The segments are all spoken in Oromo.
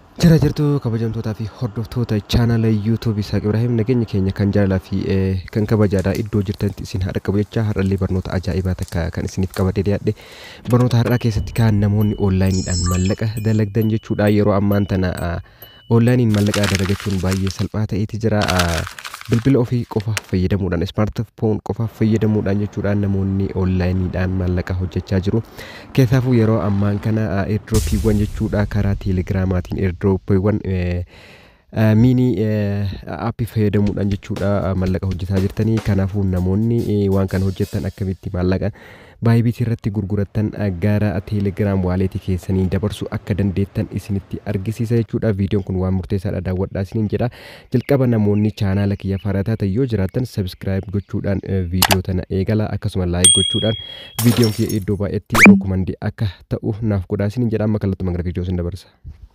Jara jirtu kabajamtootaa fi hordoftoota chaanala yuutuubii Isaaq Ibraahim nageenya keenya kan jaalalaa fi kan kabajaadha iddoo jirtanitti isin haadha qabu jecha har'allee barnoota ajaa'ibaa takka kan isiniif qabadee dhiyaadhe barnoota har'aa keessatti kan namoonni onlaayiniidhaan mallaqa dalagdan jechuudha yeroo ammaan tana onlaayiniin mallaqa dalagachuun baay'ee salphaa ta'eeti jira bilbila ofii qofa fayyadamuudhaan ismaartifoon qofa fayyadamuudhaan jechuudhaan namoonni onlaayiniidhaan maallaqa hojjechaa jiru. Keessaafuu yeroo ammaan kana eerdrooppiiwwan jechuudha karaa teelegiraamaatiin eerdrooppiiwwan miinii aappii fayyadamuudhaan jechuudha maallaqa hojjetaa jirtanii kanaafuu namoonni waan kana hojjetan akkamitti maallaqa baayibiitii irratti gurgurattan gara teelegiraam waaleetii keessanii dabarsu akka dandeettan isinitti argisiisa jechuudha viidiyoon kun waan murteessaadha daawwadhaa isiniin jedha jalqaba namoonni chaanaala kiyya faarataa ta'e yoo jiraattan sabskiraayib gochuudhaan viidiyoo tana eegala akkasuma laayik gochuudhaan viidiyoon kiyya iddoo baay'eetti rookumandii akka ta'u naaf godhaa isiniin jedha amma kallattumaan gara viidiyoo sin dabarsa.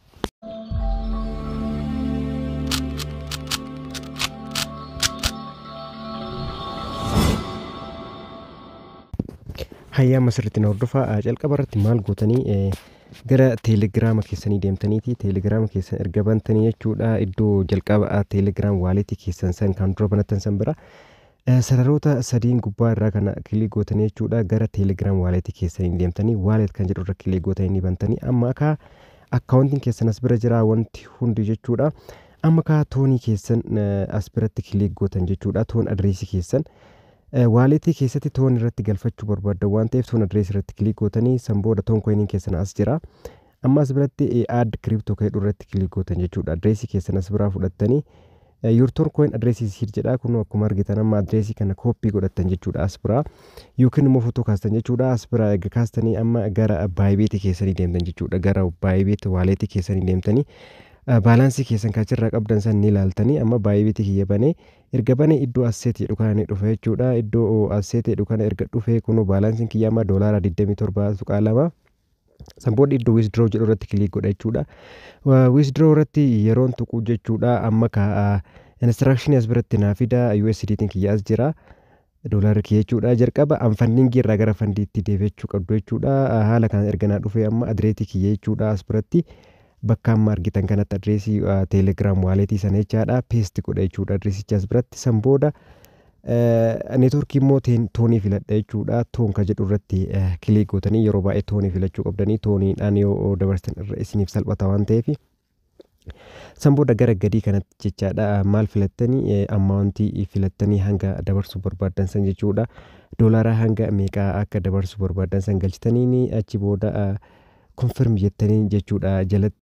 hayyaama sirriitti na hordofaa jalqaba irratti maal gootanii gara teelegiraama keessanii deemtaniiti teelegiraama keessan erga bantanii jechuudha iddoo jalqaba teelegiraam waaleetii keessan san kan dura banattan san bira sararoota sadiin gubbaa irraa kana kilii gootanii jechuudha gara teelegiraam waaleetii keessanii deemtanii waaleet kan jedhu irra kilii gootanii ni bantanii amma akka akkaawuntiin keessan as bira jira wanti hundi jechuudha amma akka toonii keessan as biratti kilii gootan jechuudha toon adreesii keessan waaleetii keessatti toon irratti galfachuu barbaadda waan ta'eef toon adreesii irratti kilik gootanii san booda toon koiniin keessan as jira amma as biratti aad kiriptoo ka'edhu irratti kilik gootan jechuudha adreesii keessan as biraa fudhattanii yuurtoon koin adreesii siir jedha kun akkuma argitan amma adreesii kana kooppii godhattan jechuudha as biraa yookiin immoo footoo kaastan jechuudha as biraa egaa kaastanii amma gara baayibeetii keessanii deemtan jechuudha gara baayibeetii waaleetii keessanii deemtanii baalaansii keessan kaachirraa qabdan san ni ilaaltanii amma baayibeetii kiyya banee erga banee iddoo asseet jedhu kana ni dhufe jechuudha iddoo asseet jedhu kana erga dhufe kunoo baalaansiin kiyya amma doolaara 27 tuqaa lama san booda iddoo wisdroo jedhu irratti kilik godha jechuudha wisdroo irratti yeroon tuqu jechuudha amma ka instruction as biratti naa fida USDtiin kiyya as jira doolaarri kiyya jechuudha jalqaba anfandingii irraa gara fandiitti deebi'achuu qabdu jechuudha haala kana erga naa dhufe amma adreesii kiyya jechuudha as biratti bakka amma argitan kanatti adreesii teelegiraam waaleetii sana jechaadha peesti godha jechuudha adreesicha as biratti san booda neetworkii immoo toonii filadha jechuudha toon ka jedhu irratti kilik gootanii yeroo baay'ee toonii filachuu qabdanii tooniidhaan yoo dabarsan irra isiniif salphata waan ta'eef san booda gara gadii kanatti jechaadha maal filattanii ammaawuntii filattanii hanga dabarsuu barbaadan san jechuudha doolaaraa hanga meeqaa akka dabarsuu barbaadan san galchitanii achi booda konfirm jettanii jechuudha jalatti.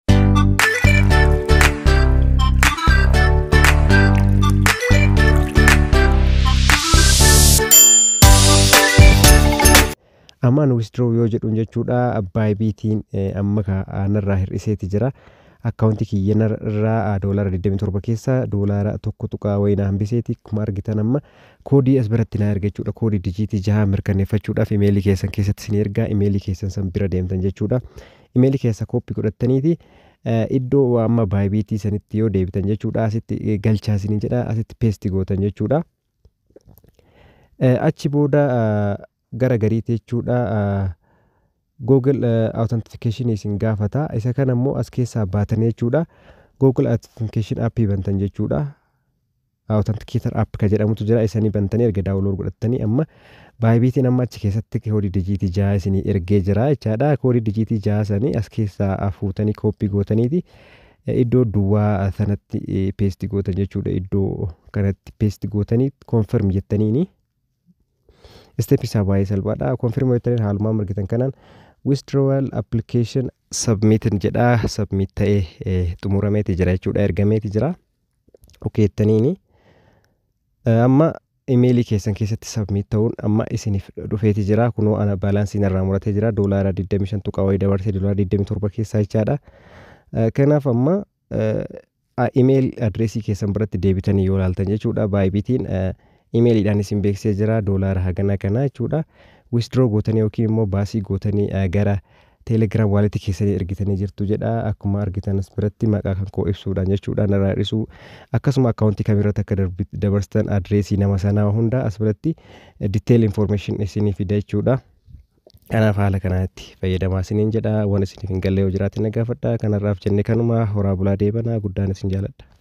ammaan wisdroo yoo jedhuun jechuudha baayibiitiin amma kanarraa hir'iseeti jira akkaawuntii kiyyanarraa doolaara 27 keessa doolaara tokko tuqaa wayinaa hambiseeti akkuma argitan amma koodii as biratti naa erga jechuudha koodii dijiitii jaha mirkaneeffachuudhaaf imeelii keessan keessatti isin ergaa imeelii keessan san bira deemtan jechuudha imeelii keessa kooppii godhattaniiti iddoo amma baayibiitii sanitti yoo deebitan jechuudha asitti galchaa isin jedha asitti peesti gootan jechuudha achi booda gara gariitti jechuudha google authentication isin gaafata isa kana immoo as keessaa baatanii jechuudha google authentication appii bantan jechuudha authenticator app ka jedhamutu jira isanii bantanii erga daawulood godhattanii amma baayibiitiin amma achi keessatti koodii dijiitii jaha isinii ergee jira jechaadha koodii dijiitii jaha sanii as keessaa fuutanii kooppii gootaniiti iddoo duwwaa sanatti peesti gootan jechuudha iddoo kanatti peesti gootanii konfirm jettaniini step isaa baay'ee salphaadha konfirm jettaniin haalumaan argitan kanaan withdrawal application submitin jedha submit ta'ee xumurameeti jira jechuudha ergameeti jira okeettaniini amma imeelii keessan keessatti submit ta'uun amma isiniif dhufeeti jira kunoo ana baalaansiin irraa muratee jira doolaara 25 tuqaa wayii dabarsee doolaara 27 keessaa jechaadha kanaaf amma imeel adreesii keessan biratti deebitanii yoo ilaaltan jechuudha baayibiitiin imeeliidhaan isin beeksisee jira doolaara hagana kana jechuudha wisdroo gootanii yookiin immoo baasii gootanii gara teelegiraam waaleetii keessanii ergitanii jirtu jedha akkuma argitan as biratti maqaa kan koo ibsuudhaan jechuudha narraa hir'isuu akkasuma akkaawuntii kamirratti akka dabarsitan adreesii nama sanaa hunda as biratti diteeyil infoormeeshin isinii fida jechuudha Kanaaf haala kanatti fayyadamaa isiniin jedha waan isiniif hin galle yoo jiraate na gaafadha kanarraaf jenne kanuma horaa bulaa deebanaa guddaan isin jaaladha.